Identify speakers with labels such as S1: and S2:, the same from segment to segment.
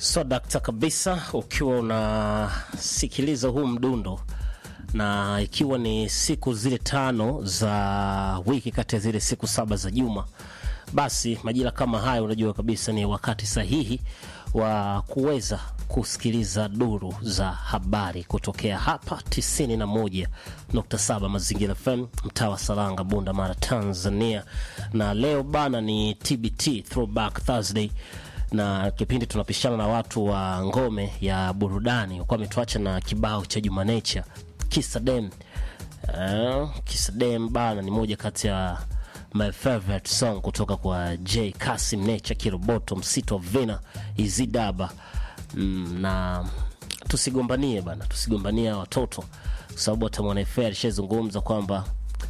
S1: So dakta kabisa, ukiwa unasikiliza huu mdundo na ikiwa ni siku zile tano za wiki kati ya zile siku saba za juma, basi majira kama haya unajua kabisa ni wakati sahihi wa kuweza kusikiliza duru za habari kutokea hapa 91.7 Mazingira FM, mtaa wa Salanga, Bunda Mara, Tanzania. Na leo bana ni TBT Throwback Thursday na kipindi tunapishana na watu wa ngome ya burudani wakuwa wametuacha na kibao cha Juma Nature Kisa Dem. Uh, Kisa Dem bana ni moja kati ya my favorite song kutoka kwa J Kasim Nature Kiroboto Msito Vina Izidaba. Mm, na tusigombanie bana, tusigombanie watoto kwa sababu hata mwanaFA alishazungumza kwamba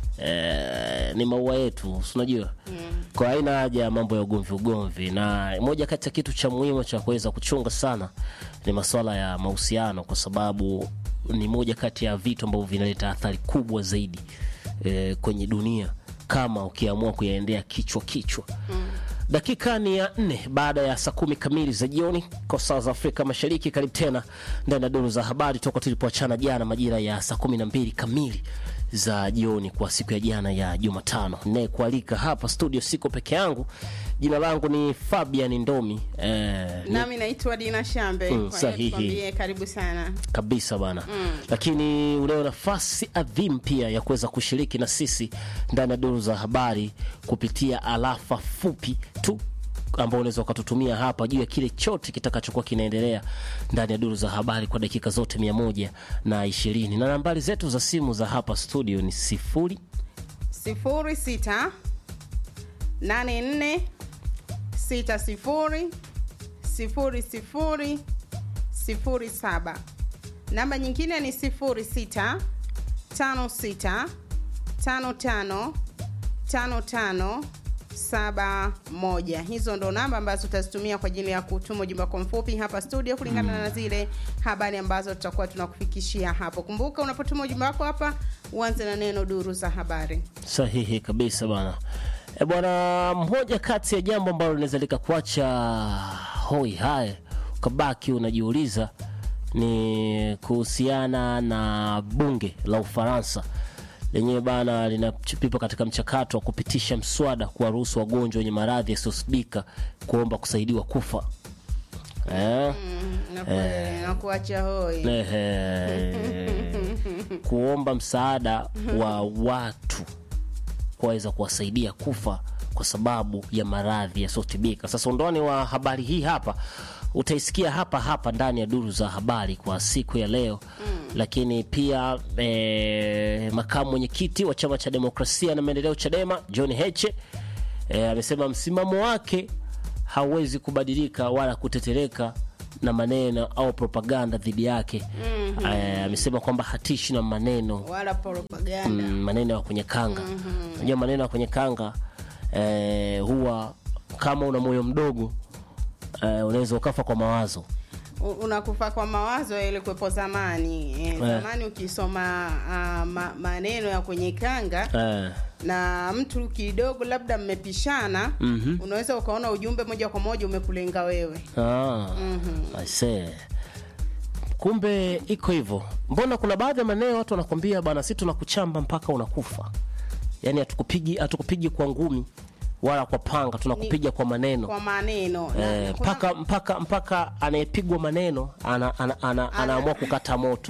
S1: eh, ni maua yetu, si unajua mm. Kwa haina haja ya mambo ya ugomvi ugomvi, na moja kati ya kitu cha muhimu cha kuweza kuchunga sana ni masuala ya mahusiano, kwa sababu ni moja kati ya vitu ambavyo vinaleta athari kubwa zaidi eh, kwenye dunia kama ukiamua kuyaendea kichwa kichwa mm. Dakika ni ya nne baada ya saa kumi kamili za jioni kwa saa za Afrika Mashariki. Karibu tena ndani ya duru za habari toka tulipoachana jana majira ya saa kumi na mbili kamili za jioni kwa siku ya jana ya Jumatano. Nayekualika hapa studio siko peke yangu, jina langu ni Fabian Ndomi eh, ni
S2: Nami naitwa Dina Shambe.
S1: Mm,
S2: Kwa hiyo
S1: sahihi.
S2: tukwambie karibu sana.
S1: kabisa bana lakini unayo nafasi adhimu pia ya kuweza kushiriki na sisi ndani ya duru za habari kupitia alafa fupi tu ambao unaweza ukatutumia hapa juu ya kile chote kitakachokuwa kinaendelea ndani ya duru za habari kwa dakika zote mia moja na ishirini na nambari zetu za simu za hapa studio ni sifuri
S2: sifuri sita nane nne sita sifuri sifuri sifuri sifuri saba. Namba nyingine ni sifuri sita tano sita tano tano tano tano saba moja. Hizo ndo namba ambazo tutazitumia kwa ajili ya kutuma ujumbe wako mfupi hapa studio kulingana na zile habari ambazo tutakuwa tunakufikishia hapo. Kumbuka unapotuma ujumbe wako hapa uanze na neno duru za habari.
S1: Sahihi kabisa bwana. E bwana, mmoja kati ya jambo ambalo linaweza likakuacha hoi hai ukabaki unajiuliza ni kuhusiana na bunge la Ufaransa lenyewe bana linapipa katika mchakato wa kupitisha mswada kuwaruhusu wagonjwa wenye maradhi yasiyosibika kuomba kusaidiwa kufa eh?
S2: Naku- nakuacha hoi
S1: Ehe. kuomba msaada wa watu kuweza kuwasaidia kufa kwa sababu ya maradhi yasiyotibika. Sasa undani wa habari hii hapa utaisikia hapa hapa ndani ya duru za habari kwa siku ya leo lakini pia e, makamu mwenyekiti wa chama cha demokrasia na maendeleo Chadema John Heche e, amesema msimamo wake hauwezi kubadilika wala kutetereka na maneno au propaganda dhidi yake. Eh, amesema kwamba hatishi na maneno
S2: wala propaganda
S1: mm, maneno ya kwenye kanga. Unajua maneno ya kwenye kanga eh, huwa kama una moyo mdogo eh, unaweza ukafa kwa mawazo.
S2: U- unakufa kwa mawazo yalikuwepo zamani eh, zamani ukisoma ah, ma, maneno ya kwenye kanga
S1: Eh,
S2: na mtu kidogo labda mmepishana
S1: Mhm.
S2: unaweza ukaona ujumbe moja kwa moja umekulenga wewe
S1: ah, I see. Kumbe iko hivyo. Mbona kuna baadhi ya maneno watu wanakwambia bana, si tunakuchamba mpaka unakufa. Yaani hatukupigi hatukupigi kwa ngumi wala kwa panga, tunakupiga kwa maneno.
S2: kwa maneno Na
S1: Eh,
S2: kuna-
S1: mpaka mpaka mpaka anayepigwa maneno ana, ana, ana, anaamua kukata moto.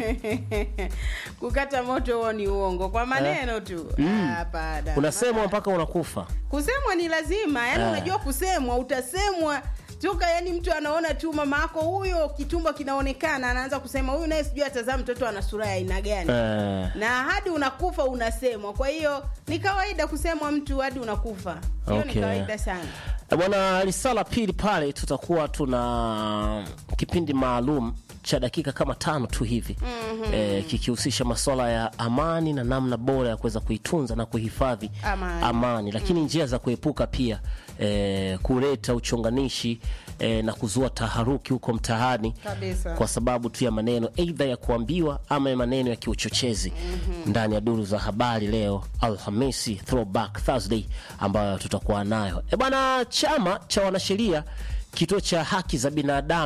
S2: kukata moto huo ni uongo kwa maneno tu Ah, hapana.
S1: Unasemwa mpaka unakufa.
S2: kusemwa ni lazima yani
S1: Ah.
S2: unajua kusemwa utasemwa toka yani mtu anaona tu mama yako huyo kitumbo kinaonekana anaanza kusema huyu naye sijui atazaa mtoto ana sura ya aina gani
S1: Eh,
S2: na hadi unakufa unasemwa kwa hiyo ni kawaida kusemwa mtu hadi unakufa hiyo
S1: Okay.
S2: ni kawaida sana
S1: Eh, Bwana, risala pili pale tutakuwa tuna kipindi maalum cha dakika kama tano tu hivi eh, kikihusisha masuala ya amani na namna bora ya kuweza kuitunza na kuhifadhi
S2: Amani.
S1: lakini njia za kuepuka pia eh, kuleta uchonganishi eh, na kuzua taharuki huko mtaani
S2: Kabisa.
S1: kwa sababu tu ya maneno aidha ya kuambiwa ama ya maneno ya kiuchochezi ndani ya duru za habari leo Alhamisi, Throwback Thursday ambayo tutakuwa nayo. E bwana, chama cha wanasheria kituo cha haki za binadamu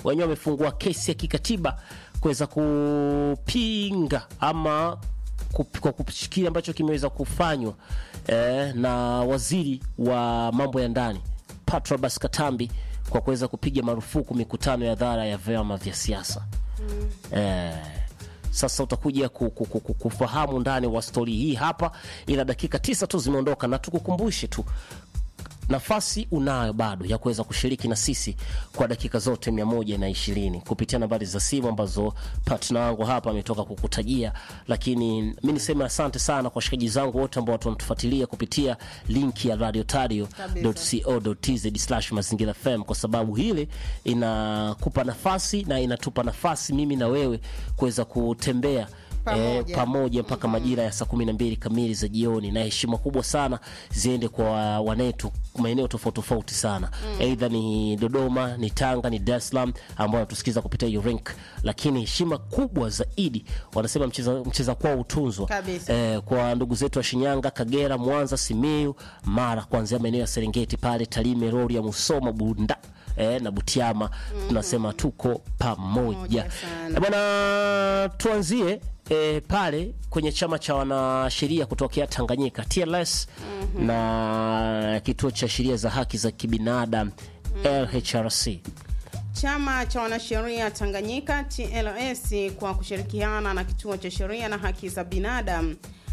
S1: wenyewe wamefungua kesi ya kikatiba kuweza kupinga ama kup- kwa kile ambacho kimeweza kufanywa eh, na waziri wa mambo ya ndani Patrobas Katambi kwa kuweza kupiga marufuku mikutano ya dhara ya vyama vya siasa eh, sasa utakuja ku- ku- ku- ku- kufahamu ndani wa stori hii hapa, ila dakika tisa tu zimeondoka, na tukukumbushe tu nafasi unayo bado ya kuweza kushiriki na sisi kwa dakika zote mia moja na ishirini kupitia nambari za simu ambazo partner wangu hapa ametoka kukutajia, lakini mi niseme asante sana kwa washikaji zangu wote ambao wanatufuatilia kupitia linki ya radiotario.co.tz mazingira FM, kwa sababu hili inakupa nafasi na inatupa nafasi mimi na wewe kuweza kutembea
S2: Pamoja.
S1: eh, pamoja mpaka majira ya saa kumi na mbili kamili za jioni, na heshima kubwa sana ziende kwa wanetu maeneo tofauti tofauti sana, aidha ni Dodoma, ni Tanga, ni Dar es Salaam ambao wanatusikiza kupitia hiyo link, lakini heshima kubwa zaidi wanasema mcheza, mcheza kwao utunzwa
S2: Kabisa.
S1: eh, kwa ndugu zetu wa Shinyanga, Kagera, Mwanza, Simiyu, Mara, kuanzia maeneo ya Serengeti pale Tarime, Rorya, Musoma, Bunda eh, na Butiama tunasema tuko pamoja
S2: Pamoja sana.
S1: Eh, bwana tuanzie e, pale kwenye chama cha wanasheria kutokea Tanganyika TLS na kituo cha sheria za haki za kibinadamu LHRC.
S2: Chama cha wanasheria Tanganyika TLS kwa kushirikiana na kituo cha sheria na haki za binadamu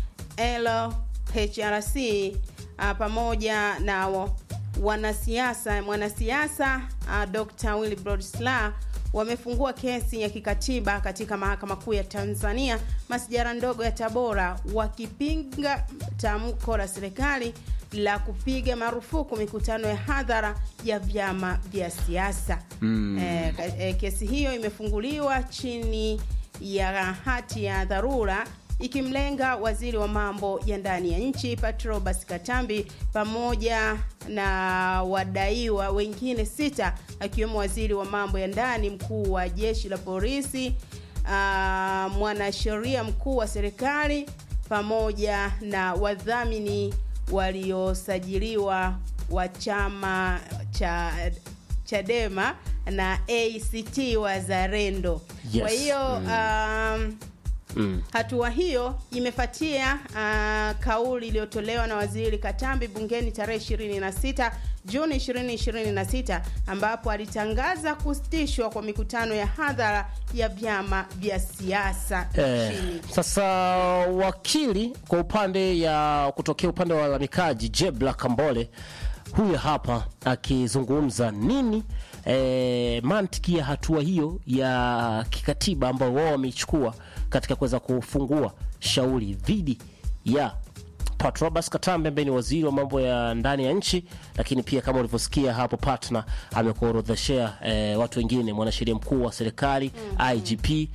S2: LHRC ah, pamoja na wa- wanasiasa mwanasiasa ah, Dr. Willibrod Slaa wamefungua kesi ya kikatiba katika mahakama kuu ya Tanzania masijara ndogo ya Tabora wakipinga tamko la serikali la kupiga marufuku mikutano ya hadhara ya vyama vya siasa. Eh, ka- eh, kesi hiyo imefunguliwa chini ya hati ya dharura ikimlenga waziri wa mambo ya ndani ya nchi Patrobas Katambi pamoja na wadaiwa wengine sita akiwemo waziri wa mambo ya ndani, mkuu wa jeshi la polisi, ah, mwanasheria mkuu wa serikali pamoja na wadhamini waliosajiliwa wa chama cha Chadema na ACT Wazalendo.
S1: Yes.
S2: Kwa hiyo um,
S1: Mm.
S2: Hatua hiyo imefuatia uh, kauli iliyotolewa na Waziri Katambi bungeni tarehe 26 Juni 2026 ambapo alitangaza kusitishwa kwa mikutano ya hadhara ya vyama vya siasa
S1: Eh,
S2: nchini.
S1: sasa wakili kwa upande ya kutokea upande wa walalamikaji Jebla Kambole huyu hapa akizungumza nini eh, mantiki ya hatua hiyo ya kikatiba ambayo wao wameichukua katika kuweza kufungua shauri dhidi ya Patrobas Katambe ambaye ni waziri wa mambo ya ndani ya nchi, lakini pia kama ulivyosikia hapo partner amekuorodheshea eh, watu wengine, mwanasheria mkuu wa serikali IGP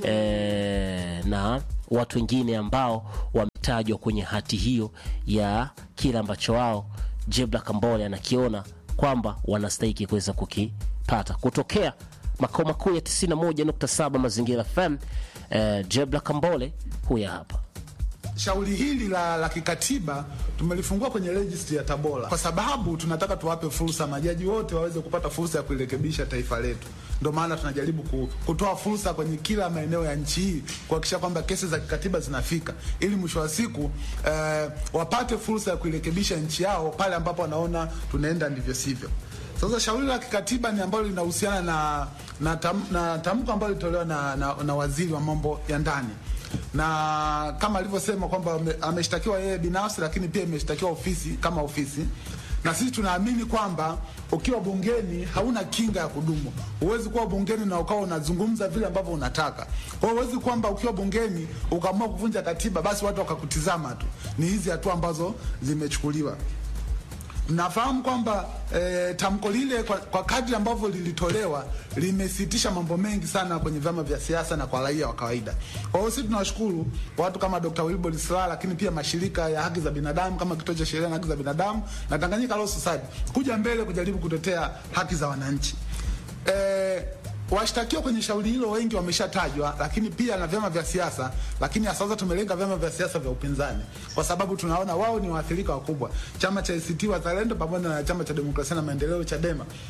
S1: eh, na watu wengine ambao wametajwa kwenye hati hiyo ya kile ambacho wao Jebla Kambole anakiona kwamba wanastahiki kuweza kukipata kutokea makao makuu ya 91.7 Mazingira FM. Eh, Jebla Kambole huya hapa.
S3: Shauri hili la, la kikatiba tumelifungua kwenye registry ya Tabora kwa sababu tunataka tuwape fursa majaji wote waweze kupata fursa ya kulirekebisha taifa letu. Ndio maana tunajaribu ku- kutoa fursa kwenye kila maeneo ya nchi hii kuhakikisha kwamba kesi za kikatiba zinafika, ili mwisho wa siku eh, wapate fursa ya kuirekebisha nchi yao pale ambapo wanaona tunaenda ndivyo sivyo. Sasa shauri la kikatiba ni ambalo linahusiana na na, tam, na tamko ambalo lilitolewa na, na, na waziri wa mambo ya ndani na kama alivyosema kwamba ame- ameshtakiwa yeye binafsi, lakini pia imeshtakiwa ofisi kama ofisi, na sisi tunaamini kwamba ukiwa bungeni hauna kinga ya kudumu. Huwezi kuwa bungeni na ukawa unazungumza vile ambavyo unataka. Kwa hiyo huwezi kwamba ukiwa bungeni ukaamua kuvunja katiba, basi watu wakakutizama tu. Ni hizi hatua ambazo zimechukuliwa. Nafahamu kwamba e, tamko lile kwa, kwa kadri ambavyo lilitolewa limesitisha mambo mengi sana kwenye vyama vya siasa na kwa raia wa kawaida. Kwa hiyo sisi tunawashukuru watu kama Dr. Wilbard Slaa, lakini pia mashirika ya haki za binadamu kama Kituo cha Sheria na Haki za Binadamu na Tanganyika Law Society kuja mbele kujaribu kutetea haki za wananchi. E, washtakiwa kwenye shauri hilo wengi wameshatajwa, lakini pia na vyama vya siasa, lakini hasa sasa tumelenga vyama vya siasa vya upinzani kwa sababu tunaona wao ni waathirika wakubwa, chama cha ACT Wazalendo pamoja na chama cha demokrasia na maendeleo Chadema.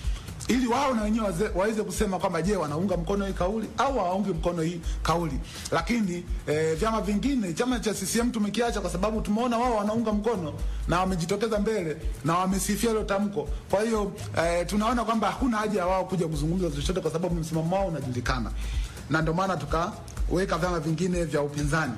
S3: ili wao na wenyewe waze- waweze kusema kwamba je, wanaunga mkono hii kauli au hawaungi mkono hii kauli. Lakini eh, vyama vingine, chama cha CCM tumekiacha kwa sababu tumeona wao wanaunga mkono na wamejitokeza mbele na wamesifia hilo tamko. Kwa hiyo eh, tunaona kwamba hakuna haja ya wao kuja kuzungumza chochote kwa sababu msimamo wao unajulikana, na ndio maana tukaweka vyama vingine vya upinzani.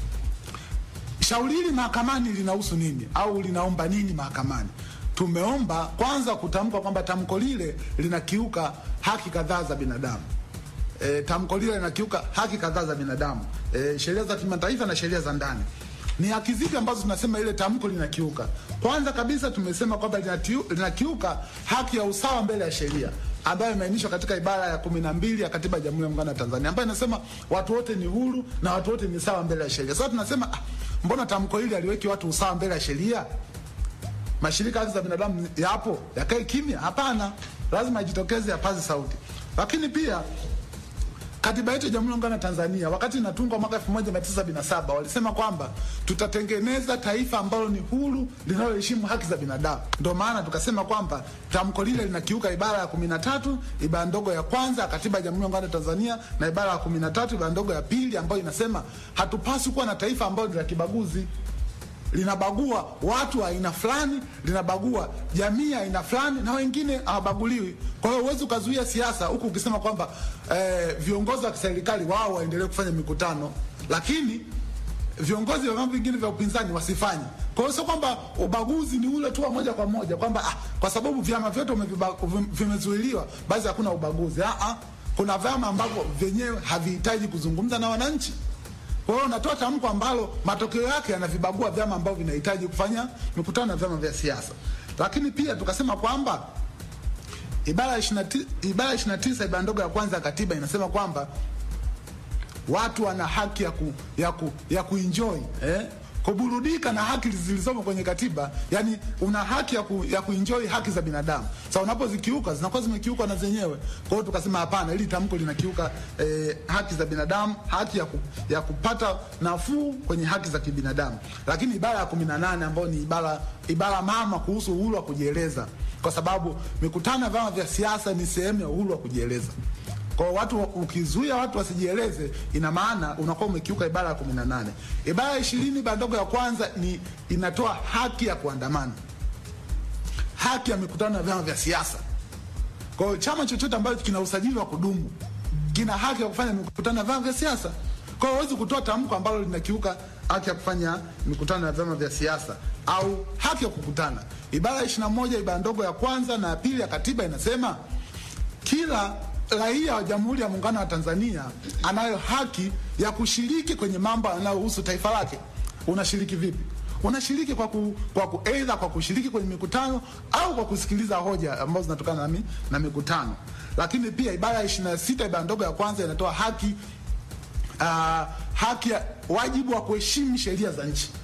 S3: Shauri hili mahakamani linahusu nini au linaomba nini mahakamani? Tumeomba kwanza kutamka kwamba tamko lile linakiuka haki kadhaa za binadamu. E, tamko lile linakiuka haki kadhaa za binadamu, e, sheria za kimataifa na sheria za ndani. Ni haki zipi ambazo tunasema ile tamko linakiuka? Kwanza kabisa tumesema kwamba linatiu- linakiuka haki ya usawa mbele ya sheria ambayo imeainishwa katika ibara ya kumi na mbili ya katiba ya Jamhuri ya Muungano wa Tanzania ambayo inasema watu wote ni huru na watu wote ni sawa mbele ya sheria. Sasa tunasema ah, mbona tamko hili aliweki watu usawa mbele ya sheria? mashirika ya haki za binadamu yapo yakae kimya? Hapana, lazima ajitokeze, yapaze sauti. Lakini pia katiba yetu ya Jamhuri ya Muungano wa Tanzania wakati inatungwa mwaka 1977 walisema kwamba tutatengeneza taifa ambalo ni huru linaloheshimu haki za binadamu. Ndio maana tukasema kwamba tamko lile linakiuka ibara ya 13 ibara ndogo ya kwanza ya katiba ya Jamhuri ya Muungano wa Tanzania na ibara ya 13 ibara ndogo ya pili ambayo inasema hatupaswi kuwa na taifa ambalo ni la kibaguzi linabagua watu wa aina fulani, linabagua jamii ya aina fulani, na wengine hawabaguliwi. Kwa hiyo huwezi ukazuia siasa huku ukisema kwamba eh, viongozi wa kiserikali wao waendelee kufanya mikutano, lakini viongozi wa vyama vingine vya upinzani wasifanye. Kwa hiyo sio kwamba ubaguzi ni ule tu wa moja kwa moja kwamba ah, kwa sababu vyama vyote umeviba- vim- vimezuiliwa basi hakuna ubaguzi. Ah, ah, kuna vyama ambavyo vyenyewe havihitaji kuzungumza na wananchi. Kwa hiyo unatoa tamko ambalo matokeo yake yanavibagua vyama ambavyo vinahitaji kufanya mikutano na vyama vya siasa. Lakini pia tukasema kwamba ibara ya 29 ibara ya 29 ibara ndogo ya kwanza ya katiba inasema kwamba watu wana haki ya ku, ya ku, ya kuenjoy eh? kuburudika na haki zilizomo kwenye katiba, yani una haki ya, ku, ya kuenjoy haki za binadamu. Sasa unapozikiuka zinakuwa zimekiuka na zenyewe. Kwa hiyo tukasema hapana, hili tamko linakiuka eh, haki za binadamu, haki ya, ku, ya kupata nafuu kwenye haki za kibinadamu. Lakini ibara ya 18 ambayo ni ibara ibara mama kuhusu uhuru wa kujieleza, kwa sababu mikutano ya vyama vya siasa ni sehemu ya uhuru wa kujieleza. Kwa watu ukizuia watu wasijieleze, ina maana unakuwa umekiuka ibara ya 18. Ibara ya 20 ibara ndogo ya kwanza ni inatoa haki ya kuandamana, haki ya mikutano ya vyama vya siasa. Kwa hiyo chama chochote ambacho kina usajili wa kudumu kina haki ya kufanya mikutano ya vyama vya siasa. Kwa hiyo huwezi kutoa tamko ambalo linakiuka haki ya kufanya mikutano ya vyama vya siasa au haki ya kukutana. Ibara ya 21 ibara ndogo ya kwanza na ya pili ya katiba inasema kila raia wa Jamhuri ya Muungano wa Tanzania anayo haki ya kushiriki kwenye mambo yanayohusu taifa lake. Unashiriki vipi? Unashiriki kwa ku, kwa ku, either kwa kushiriki kwenye mikutano au kwa kusikiliza hoja ambazo zinatokana na, mi, na mikutano. Lakini pia ibara ya 26 ibara ndogo ya kwanza inatoa haki uh, haki ya wajibu wa kuheshimu sheria za nchi.